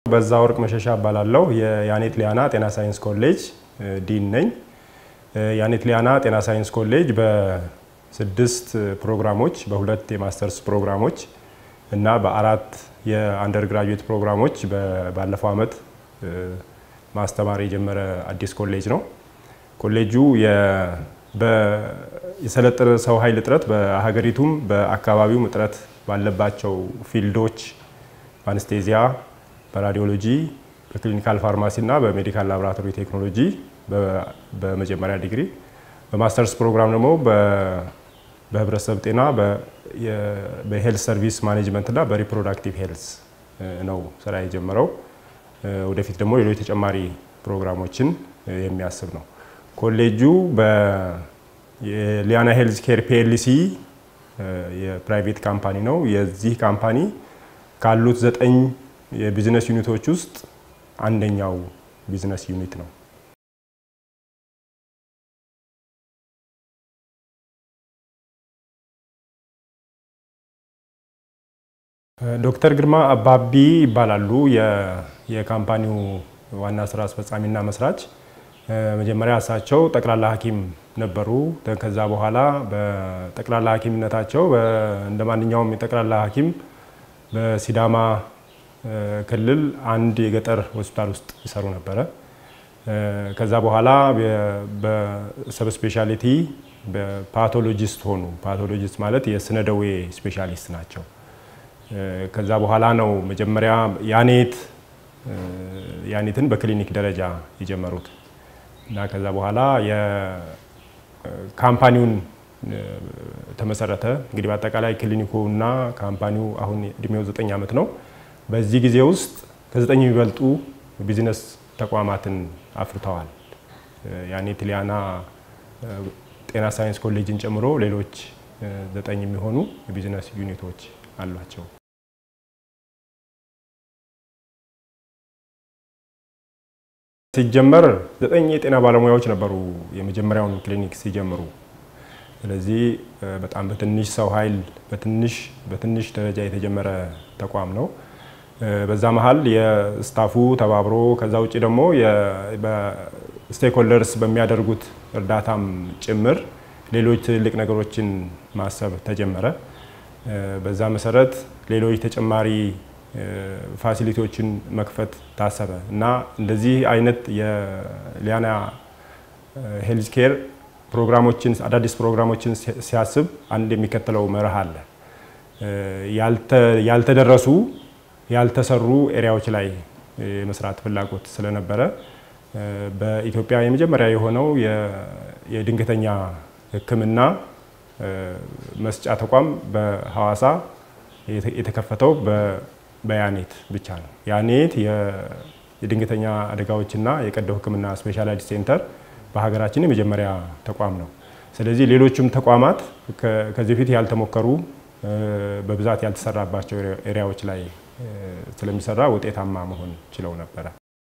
በዛ ወርቅ መሸሻ እባላለሁ። የያኔት ሊያና ጤና ሳይንስ ኮሌጅ ዲን ነኝ። ያኔት ሊያና ጤና ሳይንስ ኮሌጅ በስድስት ፕሮግራሞች በሁለት የማስተርስ ፕሮግራሞች እና በአራት የአንደር ግራጁዌት ፕሮግራሞች ባለፈው ዓመት ማስተማር የጀመረ አዲስ ኮሌጅ ነው። ኮሌጁ የሰለጠነ ሰው ኃይል እጥረት በሀገሪቱም በአካባቢውም እጥረት ባለባቸው ፊልዶች በአንስቴዚያ፣ በራዲዮሎጂ፣ በክሊኒካል ፋርማሲ እና በሜዲካል ላቦራቶሪ ቴክኖሎጂ በመጀመሪያ ዲግሪ በማስተርስ ፕሮግራም ደግሞ በህብረተሰብ ጤና በሄልት ሰርቪስ ማኔጅመንት እና በሪፕሮዳክቲቭ ሄልስ ነው ስራ የጀመረው። ወደፊት ደግሞ ሌሎች ተጨማሪ ፕሮግራሞችን የሚያስብ ነው። ኮሌጁ የሊያና ሄልዝ ኬር ፒኤልሲ የፕራይቬት ካምፓኒ ነው። የዚህ ካምፓኒ ካሉት ዘጠኝ የቢዝነስ ዩኒቶች ውስጥ አንደኛው ቢዝነስ ዩኒት ነው። ዶክተር ግርማ አባቢ ይባላሉ። የካምፓኒው ዋና ስራ አስፈጻሚና መስራች። መጀመሪያ እሳቸው ጠቅላላ ሐኪም ነበሩ። ከዛ በኋላ በጠቅላላ ሐኪምነታቸው እንደ ማንኛውም የጠቅላላ ሐኪም በሲዳማ ክልል አንድ የገጠር ሆስፒታል ውስጥ ይሰሩ ነበረ። ከዛ በኋላ በሰብ ስፔሻሊቲ በፓቶሎጂስት ሆኑ። ፓቶሎጂስት ማለት የስነ ደዌ ስፔሻሊስት ናቸው። ከዛ በኋላ ነው መጀመሪያ ያኔት ያኔትን በክሊኒክ ደረጃ የጀመሩት እና ከዛ በኋላ የካምፓኒውን ተመሰረተ። እንግዲህ በአጠቃላይ ክሊኒኩ እና ካምፓኒው አሁን እድሜው ዘጠኝ ዓመት ነው። በዚህ ጊዜ ውስጥ ከዘጠኝ የሚበልጡ ቢዝነስ ተቋማትን አፍርተዋል። ያኔት ሊያና ጤና ሳይንስ ኮሌጅን ጨምሮ ሌሎች ዘጠኝ የሚሆኑ የቢዝነስ ዩኒቶች አሏቸው። ሲጀመር ዘጠኝ የጤና ባለሙያዎች ነበሩ የመጀመሪያውን ክሊኒክ ሲጀምሩ። ስለዚህ በጣም በትንሽ ሰው ኃይል በትንሽ በትንሽ ደረጃ የተጀመረ ተቋም ነው። በዛ መሀል የስታፉ ተባብሮ ከዛ ውጭ ደግሞ ስቴክሆልደርስ በሚያደርጉት እርዳታም ጭምር ሌሎች ትልልቅ ነገሮችን ማሰብ ተጀመረ። በዛ መሰረት ሌሎች ተጨማሪ ፋሲሊቲዎችን መክፈት ታሰበ እና እንደዚህ አይነት የሊያና ሄልዝ ኬር ፕሮግራሞችን አዳዲስ ፕሮግራሞችን ሲያስብ አንድ የሚከተለው መርህ አለ። ያልተደረሱ ያልተሰሩ ኤሪያዎች ላይ የመስራት ፍላጎት ስለነበረ በኢትዮጵያ የመጀመሪያ የሆነው የድንገተኛ ሕክምና መስጫ ተቋም በሐዋሳ የተከፈተው በያኔት ብቻ ነው። ያኔት የድንገተኛ አደጋዎችና የቀዶ ሕክምና ስፔሻላይዝድ ሴንተር በሀገራችን የመጀመሪያ ተቋም ነው። ስለዚህ ሌሎችም ተቋማት ከዚህ በፊት ያልተሞከሩ በብዛት ያልተሰራባቸው ኤሪያዎች ላይ ስለሚሰራ ውጤታማ መሆን ችለው ነበረ።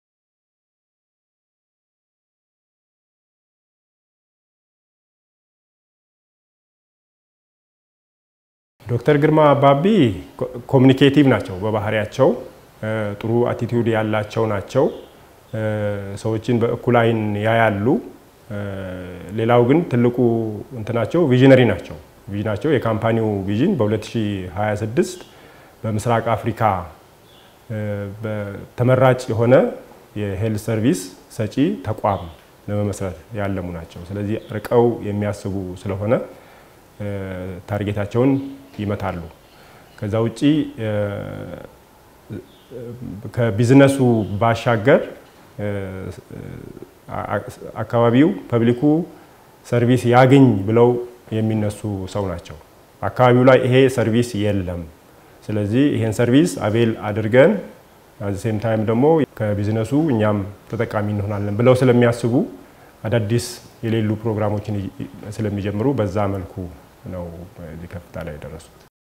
ዶክተር ግርማ አባቢ ኮሚኒኬቲቭ ናቸው በባህሪያቸው፣ ጥሩ አቲቲዩድ ያላቸው ናቸው። ሰዎችን በእኩል አይን ያያሉ። ሌላው ግን ትልቁ እንትናቸው ቪዥነሪ ናቸው። ቪዥናቸው የካምፓኒው ቪዥን በ2026 በምስራቅ አፍሪካ ተመራጭ የሆነ የሄልት ሰርቪስ ሰጪ ተቋም ለመመስረት ያለሙ ናቸው። ስለዚህ ርቀው የሚያስቡ ስለሆነ ታርጌታቸውን ይመታሉ። ከዛ ውጪ ከቢዝነሱ ባሻገር አካባቢው ፐብሊኩ ሰርቪስ ያገኝ ብለው የሚነሱ ሰው ናቸው። አካባቢው ላይ ይሄ ሰርቪስ የለም፣ ስለዚህ ይሄን ሰርቪስ አቬል አድርገን ሴም ታይም ደግሞ ከቢዝነሱ እኛም ተጠቃሚ እንሆናለን ብለው ስለሚያስቡ አዳዲስ የሌሉ ፕሮግራሞችን ስለሚጀምሩ በዛ መልኩ ነው እዚህ ከፍታ ላይ የደረሱት።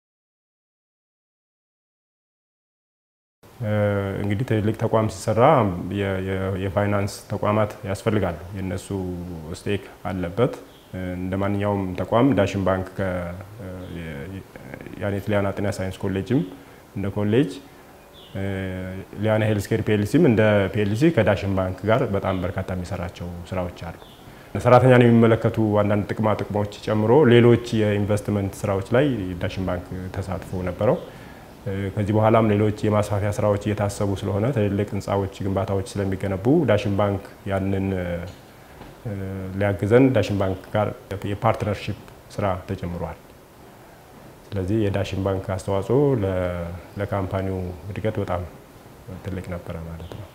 እንግዲህ ትልቅ ተቋም ሲሰራ የፋይናንስ ተቋማት ያስፈልጋሉ። የእነሱ ስቴክ አለበት። እንደ ማንኛውም ተቋም ዳሽን ባንክ ያኔት ሊያና ጤና ሳይንስ ኮሌጅም እንደ ኮሌጅ ሊያና ሄልስኬር ፒኤልሲም እንደ ፒኤልሲ ከዳሽን ባንክ ጋር በጣም በርካታ የሚሰራቸው ስራዎች አሉ። ሰራተኛን የሚመለከቱ አንዳንድ ጥቅማ ጥቅሞች ጨምሮ ሌሎች የኢንቨስትመንት ስራዎች ላይ ዳሽን ባንክ ተሳትፎ ነበረው። ከዚህ በኋላም ሌሎች የማስፋፊያ ስራዎች እየታሰቡ ስለሆነ ትልልቅ ህንፃዎች፣ ግንባታዎች ስለሚገነቡ ዳሽን ባንክ ያንን ሊያግዘን ዳሽን ባንክ ጋር የፓርትነርሺፕ ስራ ተጀምሯል። ስለዚህ የዳሽን ባንክ አስተዋጽኦ ለካምፓኒው እድገት በጣም ትልቅ ነበረ ማለት ነው።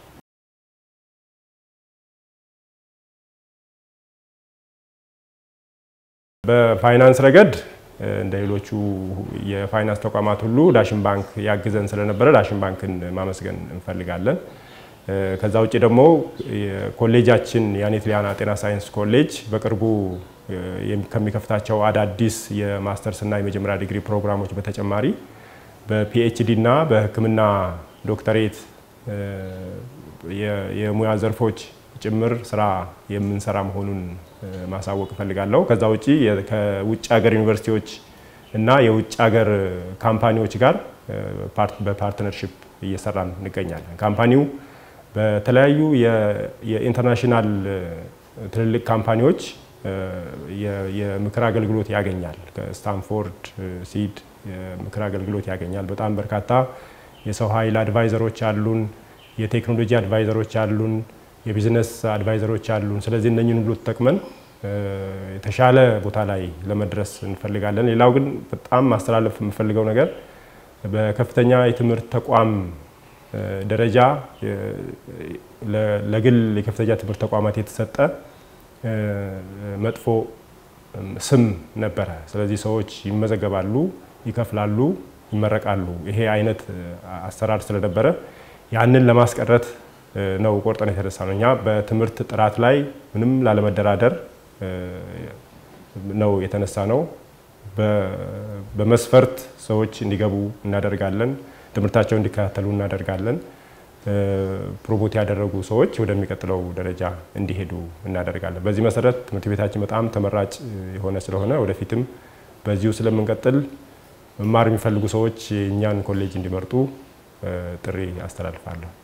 በፋይናንስ ረገድ እንደ ሌሎቹ የፋይናንስ ተቋማት ሁሉ ዳሽን ባንክ ያግዘን ስለነበረ ዳሽን ባንክን ማመስገን እንፈልጋለን። ከዛ ውጭ ደግሞ ኮሌጃችን የአኔት ሊያና ጤና ሳይንስ ኮሌጅ በቅርቡ ከሚከፍታቸው አዳዲስ የማስተርስ እና የመጀመሪያ ዲግሪ ፕሮግራሞች በተጨማሪ በፒኤችዲ እና በሕክምና ዶክተሬት የሙያ ዘርፎች ጭምር ስራ የምንሰራ መሆኑን ማሳወቅ እፈልጋለሁ። ከዛ ውጭ ከውጭ ሀገር ዩኒቨርሲቲዎች እና የውጭ ሀገር ካምፓኒዎች ጋር በፓርትነርሺፕ እየሰራን እንገኛለን። ካምፓኒው በተለያዩ የኢንተርናሽናል ትልልቅ ካምፓኒዎች የምክር አገልግሎት ያገኛል። ከስታንፎርድ ሲድ የምክር አገልግሎት ያገኛል። በጣም በርካታ የሰው ኃይል አድቫይዘሮች አሉን፣ የቴክኖሎጂ አድቫይዘሮች አሉን፣ የቢዝነስ አድቫይዘሮች አሉን። ስለዚህ እነኝን ሁሉ ተጠቅመን የተሻለ ቦታ ላይ ለመድረስ እንፈልጋለን። ሌላው ግን በጣም ማስተላለፍ የምፈልገው ነገር በከፍተኛ የትምህርት ተቋም ደረጃ ለግል የከፍተኛ ትምህርት ተቋማት የተሰጠ መጥፎ ስም ነበረ። ስለዚህ ሰዎች ይመዘገባሉ፣ ይከፍላሉ፣ ይመረቃሉ። ይሄ አይነት አሰራር ስለነበረ ያንን ለማስቀረት ነው ቆርጠን የተነሳ ነው። እኛ በትምህርት ጥራት ላይ ምንም ላለመደራደር ነው የተነሳ ነው። በመስፈርት ሰዎች እንዲገቡ እናደርጋለን። ትምህርታቸው እንዲከታተሉ እናደርጋለን። ፕሮሞት ያደረጉ ሰዎች ወደሚቀጥለው ደረጃ እንዲሄዱ እናደርጋለን። በዚህ መሰረት ትምህርት ቤታችን በጣም ተመራጭ የሆነ ስለሆነ ወደፊትም በዚሁ ስለምንቀጥል መማር የሚፈልጉ ሰዎች እኛን ኮሌጅ እንዲመርጡ ጥሪ አስተላልፋለሁ።